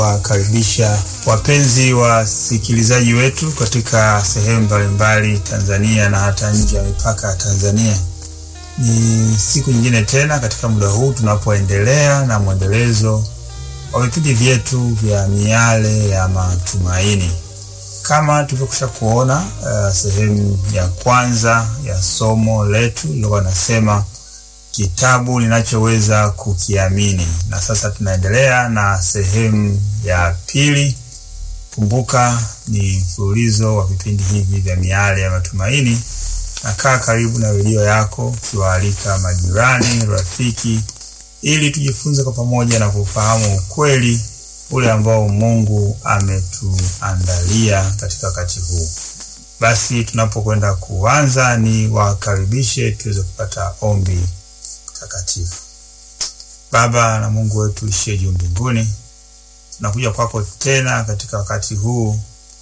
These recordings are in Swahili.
Wakaribisha wapenzi wasikilizaji wetu katika sehemu mbalimbali Tanzania na hata nje ya mipaka ya Tanzania. Ni siku nyingine tena katika muda huu tunapoendelea na mwendelezo wa vipindi vyetu vya miale ya matumaini. Kama tulivyokwisha kuona uh, sehemu ya kwanza ya somo letu lilikuwa nasema kitabu ninachoweza kukiamini, na sasa tunaendelea na sehemu ya pili. Kumbuka ni mfululizo wa vipindi hivi vya miale ya matumaini. Nakaa karibu na redio yako ukiwaalika majirani, rafiki, ili tujifunze kwa pamoja na kufahamu ukweli ule ambao Mungu ametuandalia katika wakati huu. Basi tunapokwenda kuanza, ni wakaribishe tuweze kupata ombi takatifu. Baba na Mungu wetu ishie juu mbinguni, tunakuja kwako tena katika wakati huu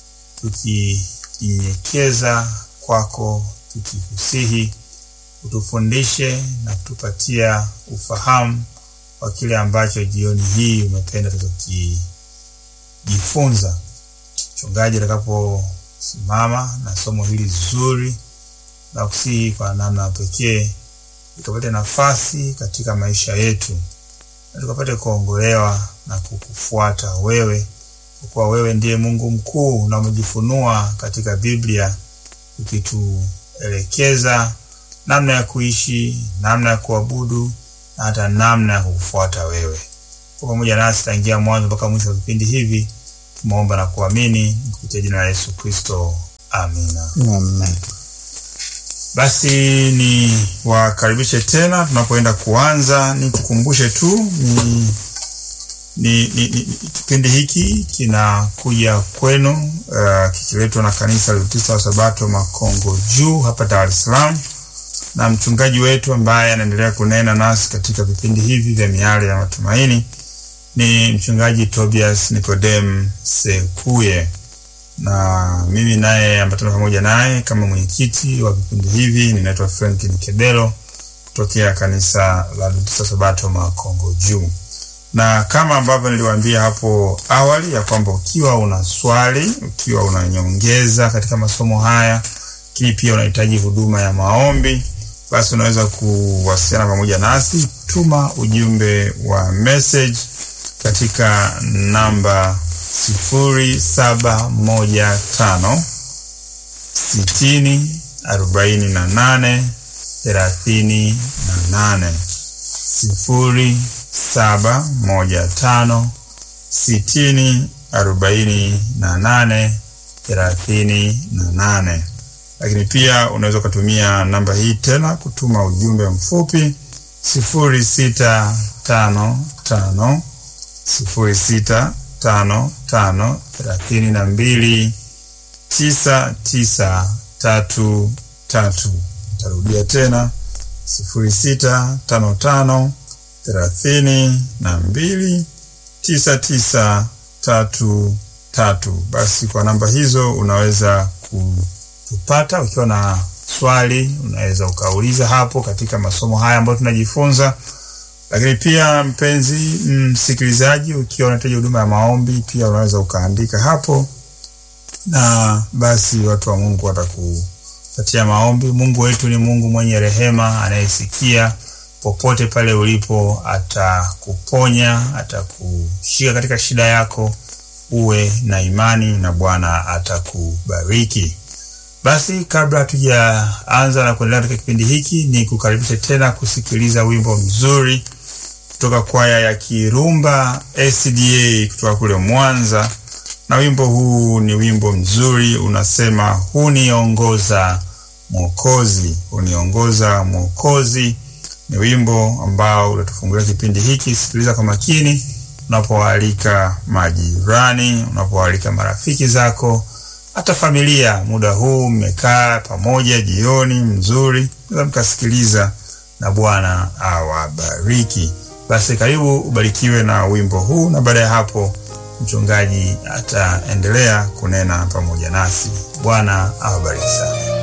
tukijinyenyekeza kwako, tukikusihi utufundishe na kutupatia ufahamu wa kile ambacho jioni hii umependa tukijifunza. Mchungaji atakaposimama na somo hili zuri na kusihi kwa namna pekee tukapate nafasi katika maisha yetu na tukapate kuongolewa na kukufuata wewe, kwa kuwa wewe ndiye Mungu mkuu na umejifunua katika Biblia ukituelekeza namna ya kuishi, namna ya kuabudu na hata namna ya kukufuata wewe. Kwa pamoja nasi tangia mwanzo mpaka mwisho wa vipindi hivi, tumeomba na kuamini kupitia jina la Yesu Kristo, amina. Amen. Basi ni wakaribishe tena tunapoenda kuanza. Ni kukumbushe tu ni, ni, ni, ni kipindi hiki kinakuja kwenu uh, kikiletwa na kanisa la Adventista wa Sabato Makongo Juu hapa Dar es Salaam, na mchungaji wetu ambaye anaendelea kunena nasi katika vipindi hivi vya miale ya matumaini ni mchungaji Tobias Nikodem Sekuye na mimi naye ambatana pamoja naye kama mwenyekiti wa vipindi hivi. Ninaitwa Frank Nikedelo kutokea kanisa la Adventista Sabato Makongo Juu, na kama ambavyo niliwaambia hapo awali ya kwamba ukiwa una swali, ukiwa una nyongeza katika masomo haya, lakini pia unahitaji huduma ya maombi, basi unaweza kuwasiliana pamoja nasi. Tuma ujumbe wa message katika namba sifuri saba moja tano sitini arobaini na nane thelathini na nane sifuri saba moja tano sitini arobaini na nane thelathini na nane. Lakini pia unaweza ukatumia namba hii tena kutuma ujumbe mfupi sifuri sita tano tano sifuri sita tano tano thelathini na mbili tisa tisa tatu tatu. Tarudia tena sifuri sita tano tano thelathini na mbili tisa tisa tatu tatu. Basi kwa namba hizo unaweza kutupata. Ukiwa na swali, unaweza ukauliza hapo katika masomo haya ambayo tunajifunza lakini pia mpenzi msikilizaji, ukiwa unahitaji huduma ya maombi pia unaweza ukaandika hapo, na basi watu wa Mungu watakupatia maombi. Mungu wetu ni Mungu mwenye rehema, anayesikia popote pale ulipo, atakuponya, atakushika katika shida yako. Uwe na imani na Bwana atakubariki. Basi kabla hatujaanza na kuendelea katika kipindi hiki, ni kukaribisha tena kusikiliza wimbo mzuri kutoka kwaya ya Kirumba SDA kutoka kule Mwanza, na wimbo huu ni wimbo mzuri, unasema huniongoza Mwokozi, huniongoza Mwokozi. Ni wimbo ambao utatufungulia kipindi hiki. Sikiliza kwa makini unapoalika majirani, unapoalika marafiki zako hata familia. Muda huu mmekaa pamoja, jioni mzuri, naweza mkasikiliza, na Bwana awabariki. Basi karibu ubarikiwe na wimbo huu, na baada ya hapo mchungaji ataendelea kunena pamoja nasi. Bwana awabariki sana.